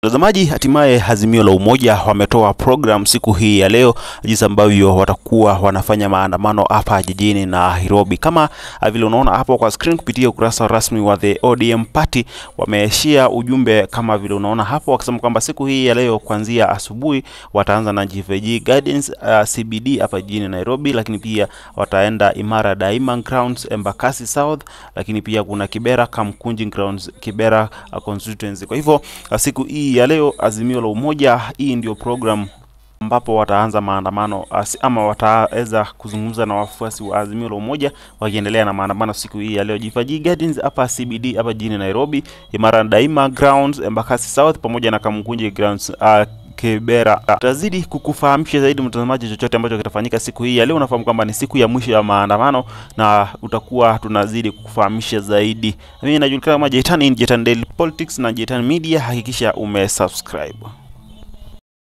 Mtazamaji, hatimaye Azimio la Umoja wametoa program siku hii ya leo, jinsi ambavyo watakuwa wanafanya maandamano hapa jijini Nairobi. Kama vile unaona hapo kwa screen, kupitia ukurasa rasmi wa the ODM Party wameeshia ujumbe kama vile unaona hapo, wakisema kwamba siku hii ya leo kuanzia asubuhi wataanza na GVG Gardens uh, CBD hapa jijini Nairobi, lakini pia wataenda Imara Daima Grounds Embakasi South, lakini pia kuna Kibera Kamkunji Grounds Kibera uh, constituency. Kwa hivyo uh, siku hii ya leo Azimio la Umoja, hii ndio program ambapo wataanza maandamano asi- ama wataweza kuzungumza na wafuasi wa Azimio la Umoja wakiendelea na maandamano siku hii ya leo. Jifaji Gardens hapa CBD hapa jijini Nairobi, Imara Daima Grounds Embakasi South pamoja na Kamkunji Grounds uh, Kibera. Tutazidi kukufahamisha zaidi mtazamaji, chochote ambacho kitafanyika siku hii ya leo. Unafahamu kwamba ni siku ya mwisho ya maandamano na utakuwa tunazidi kukufahamisha zaidi. Mimi najulikana kama Jetan, hii ni Jetan Daily Politics na Jetan Media. Hakikisha umesubscribe.